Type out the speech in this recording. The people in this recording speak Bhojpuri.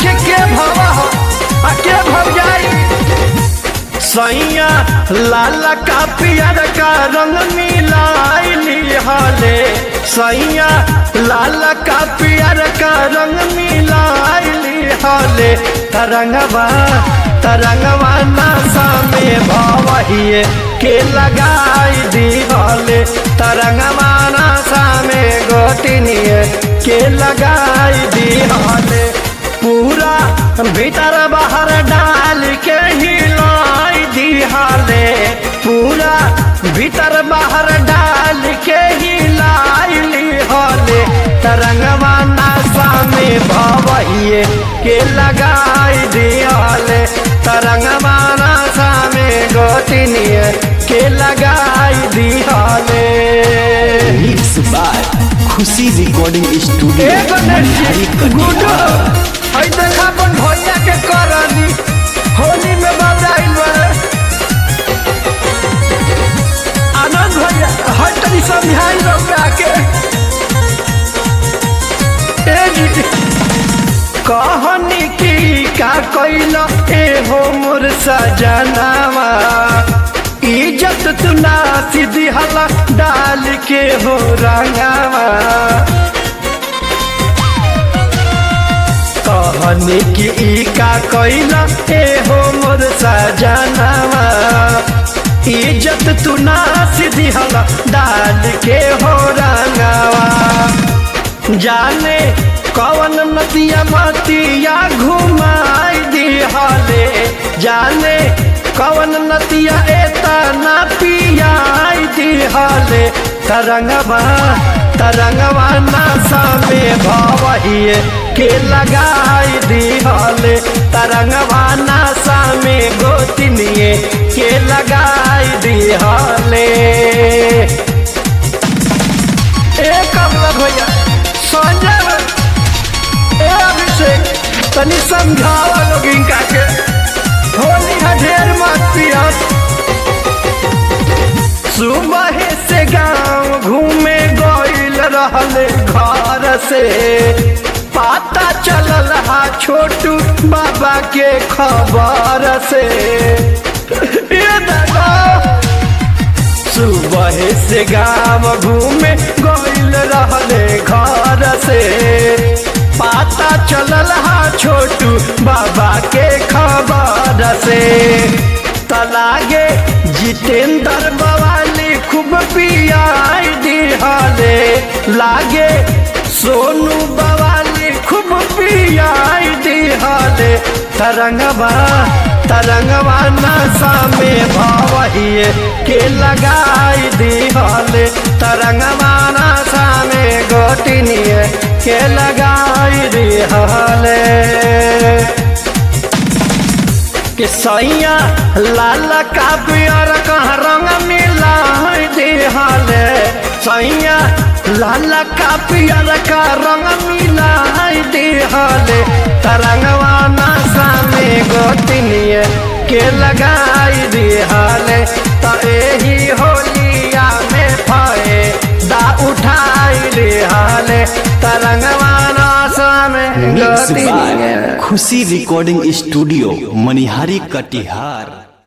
आखिर के भवा हो आ के भव जाई सैया लाल का पियर का रंग मिलाइली हले सैया लाल का पियर का रंग मिलाइली हले तरंगवा तरंगवा नशा में भवहिए के लगाई दी हले तरंगवा नशा में गोटिनिए के लगाई दी हले पूरा भीतर बाहर डाल के हिलाई दिहाले पूरा भीतर बाहर डाल के हिलाई लिहाले तरंगवा नशा में भवहिए के लगाई दिहाले तरंगवा नशा में गोतिनिए के लगाई दिहाले mix by Khushi recording studio एगो मनिहारी गुडो कटिहार हई देखा अपन भैया के करनी होली में बजाइल बा आनंद भैया हई तनी समझाई रउआ के ए जी कहनी की का कैल ए हो मोर सजनावा इज्जत तू ना सीधी हला डाल के हो रंगावा कहनी कि ई का कैला ए हो मोर सजनावा इज्जत तू ना सीधी हला डाल के हो रंगावा जाने कवन नदिया मतिया घुमाई दी हाले जाने कवन नदिया एता ना पियाई दी हाले तरंगवा तरंगवा नशा में भवहिए के लगाई दी हाले तरंगवा नशा में गोतिनिए के लगाई दी हाले एक कमला भैया संजय ए अभिषेक तनी समझावा लोग इनका के होली है ढेर मत पियस सुबह से गांव घूमे गइल रहले घर से पता चलल हा छोटू बाबा के खबर से ये दादा सुबह से गाँव घूमे गइल रहले घर से पता चलल हा छोटू बाबा के खबर से तलागे जितेंद्र बवाली खूब पियाई दिहाले लागे सोनू बवाली खूब पियाई दिहाले तरंगवा तरंगवा नशा में भवहिए के लगाई दिहाले तरंगवा नशा में गोटिनिए के लगाई दिहाले के सैया लाल का पियर कहाँ रंग मिला दिहाले सैया लाल का पियर का रंग मिला दिहाले तरंगवा नशा में गोतिनिए के लगाई दिहाले तो एही होलिया में फए दा उठाई दिहाले तरंगवा नशा में मिक्स गोतिनिए by Khushi recording studio Manihari Katihar